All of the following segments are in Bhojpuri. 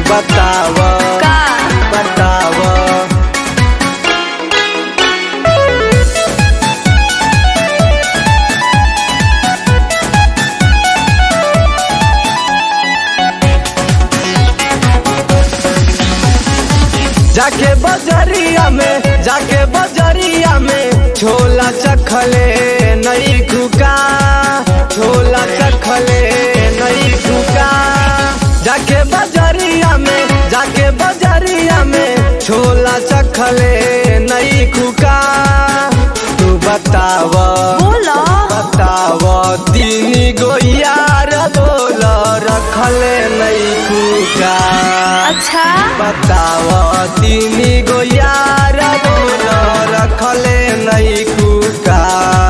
बताव का बताव जाके बजरिया में जाके बजरिया में छोला चखले नई खुका छोला चखले नई खुका जाके बजरिया में जाके बजरिया में छोला चखले नई खुका तू बताव बोलो बताव तीन गो यार बोल रखले नई खुका अच्छा बताव तीन गो यार बोल रखले नई कुका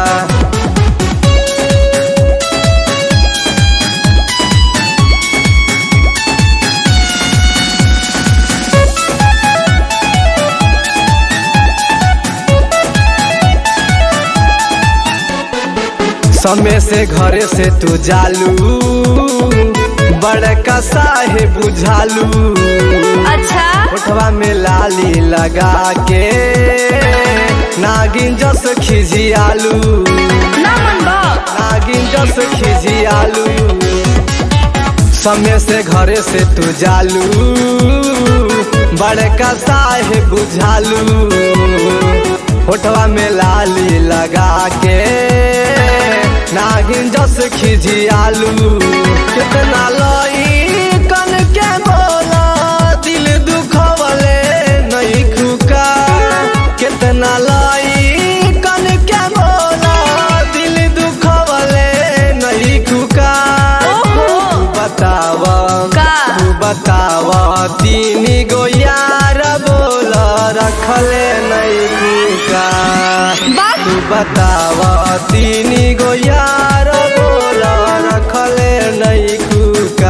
समय से घरे से तू जालू बड़का साहे बुझालू अच्छा ओठवा में लाली लगा के नागिन जस खिजियालू ना मन बा नागिन जस खिजियालू समय से घरे से तू जालू बड़का साहे बुझालू होठवा में लाली लगा के नागिन जस खिजियालू कितना लई कन के बोला दिल दुखवले नहीं खुका कितना लाई कन के बोला दिल दुखवले नहीं खुका ओहो तू बताव का तू बताव तीन गो यार बोल रखले नहीं खुका बात तू बताव तीन गो यार बोल रखले नहीं खुका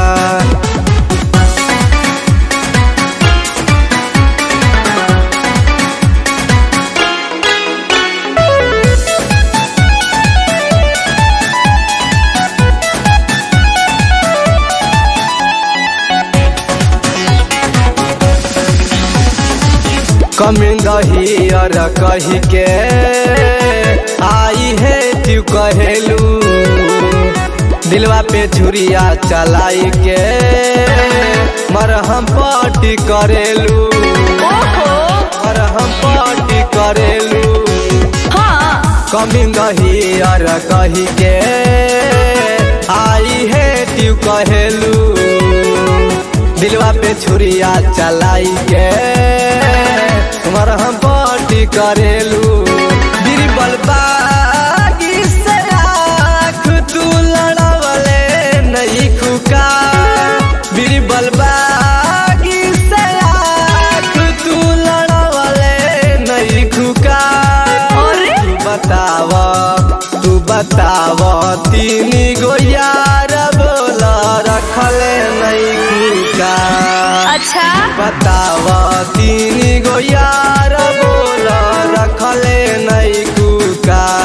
कमिंग हियर कही के आई है तू कहेलू दिलवा पे छुरिया चलाई के मरहम पट्टी करेलू ओहो मरहम पट्टी करेलू हाँ कमिंग हियर कही के आई है तू कहेलू दिलवा पे छुरिया चलाई के तुम्हार हम पट्टी करेलू बीरबल बागी से आँख तू लड़वले नहीं खुका बीरबल बागी से आँख तू लड़वले नहीं खुका अरे? तू बताव तू बताव तीन गो यार बोल रखले नहीं खुका अच्छा बताव तीन गो यार बोल रखले नहीं कुका